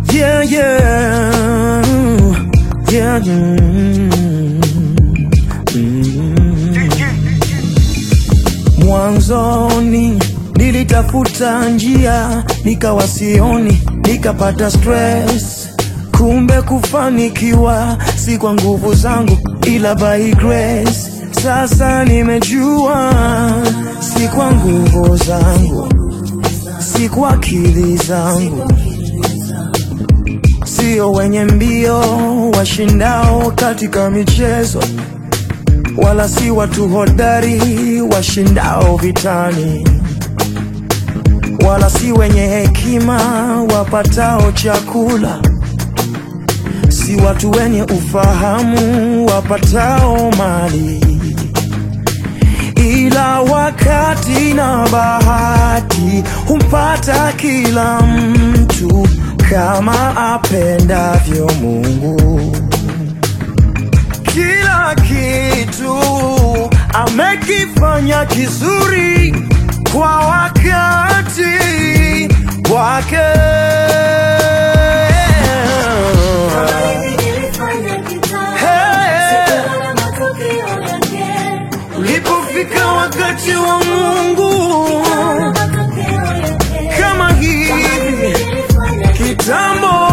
Yeah, yeah. Yeah, mm, mm. Mwanzoni nilitafuta njia nikawa sioni, nikapata stress. Kumbe kufanikiwa si kwa nguvu zangu, ila by grace. Sasa nimejua si kwa nguvu zangu, si kwa akili zangu, sio wenye mbio washindao katika michezo, wala si watu hodari washindao vitani, wala si wenye hekima wapatao chakula, si watu wenye ufahamu wapatao mali, ila wakati na bahati humpata kila mtu kama apendavyo Mungu. Kila kitu amekifanya kizuri kwa wakati wake. Ulipofika wakati wa Mungu kama hivi kitambo,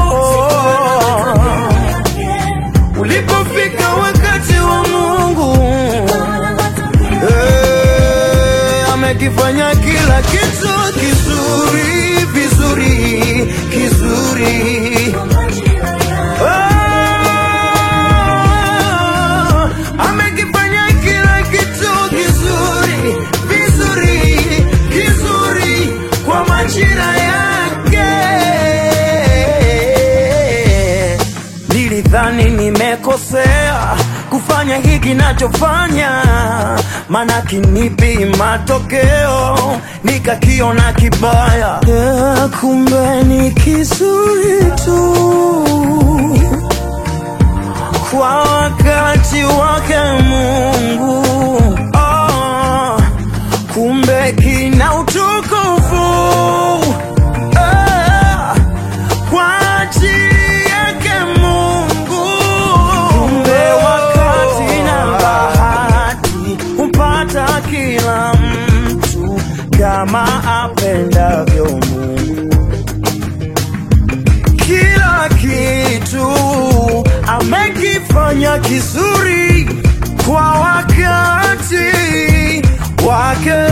ulipofika wakati wa Mungu eh, amekifanya kila kitu kizuri vizuri kizuri. Ah, amekifanya kila kitu kizuri vizuri kizuri kwa majira yake. Nilidhani nimekosea kufanya hiki nachofanya, maana kinipi matokeo nikakiona kibaya. Yeah, kumbe ni kizuri tu kwa wakati wake Mungu. Oh, kumbe kina utukufu Ah, kwa ajili yake Mungu. Kumbe wakati na bahati humpata kila mtu kama apendavyo Mungu kila kitu amekifanya kizuri kwa wakati wake.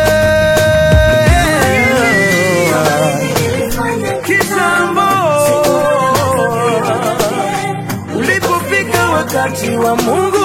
Kitambo ulipofika wakati wa Mungu